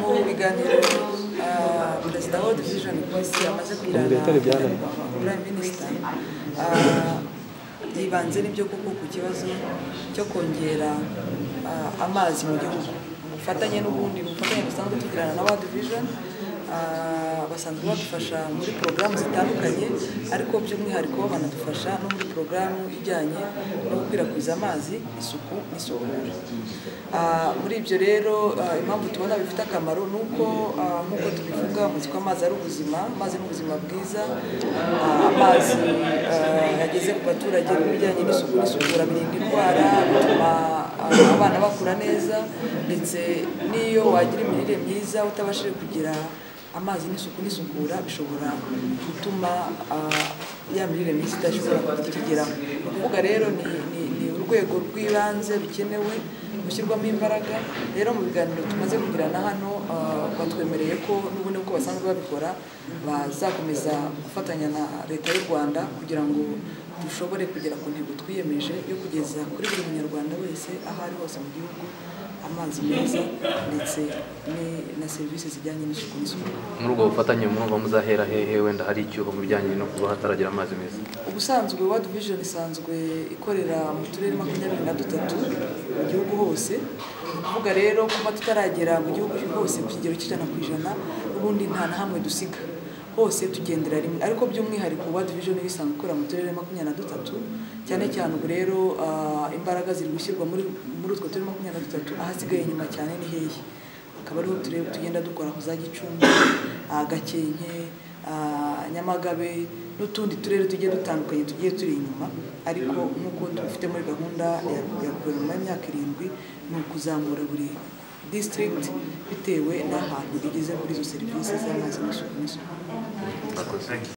kiganiro ah, perezida wa world vision voice yamaze kugira na prime minister ah, yibanze n'ibyo kuko ku kibazo cyo kongera ah, amazi mu gihugu ubufatanye n'ubundi bufatanye dusanzwe tugirana na world vision ah, basanzwe badufasha muri porogaramu zitandukanye ariko by'umwihariko banadufasha no muri porogaramu ijyanye no gukwirakwiza amazi isuku n'isukura Ah, muri ibyo rero ah, impamvu tubona bifite akamaro ni uko ah, nk'uko tubivuga muzi ko amazi ari ubuzima amazi ni ubuzima bwiza Ah, amazi ah, yageze ku baturage n'ibijyanye n'isuku n'isukura birinda indwara bituma ah, abana bakura neza ndetse n'iyo wagira imirire myiza utabashije kugira amazi n'isuku n'isukura bishobora gutuma ah, ya mirire myiza idashobora kukigeraho ni ukuvuga rero ni, ni, ni urwego rw'ibanze rukenewe gushyirwamo imbaraga rero mu biganiro tumaze kugirana hano ah, batwemereye ko n'ubundi uko basanzwe babikora bazakomeza gufatanya na leta y'u rwanda kugira ngo dushobore kugera ku ntego twiyemeje yo kugeza kuri buri munyarwanda wese aho ari hose mu gihugu amazi meza ndetse ni- na serivisi zijyanye n'isuku n'isukura muri ubwo bufatanye mwumva muzahera hehe wenda hari icyuho mu bijyanye no kuba hataragira amazi meza ubusanzwe World Vision isanzwe ikorera mu turere makumyabiri na dutatu mu gihugu hose ni ukuvuga rero kuba tutaragera mu gihugu hose ku kigero cy'ijana ku ijana n'ubundi nta na hamwe dusiga hose tugendera rimwe ariko by'umwihariko World Vision iba isanzwe ikorera mu turere makumyabiri na dutatu cyane cyane ubu rero ah, imbaraga ziri gushyirwa muri muri utwo turere makumyabiri na dutatu ahasigaye inyuma cyane ni hehe akaba ariho tureba tugenda dukora aho za gicumbi ah, gakenke ah, nyamagabe n'utundi turere tugiye dutandukanye tugiye turi inyuma ariko nk'uko tubifite muri gahunda ya ya guverinoma y'imyaka irindwi ni ukuzamura buri district bitewe n'ahantu igeze kuri izo serivisi z'amazi n'isuku n'isuku murakoze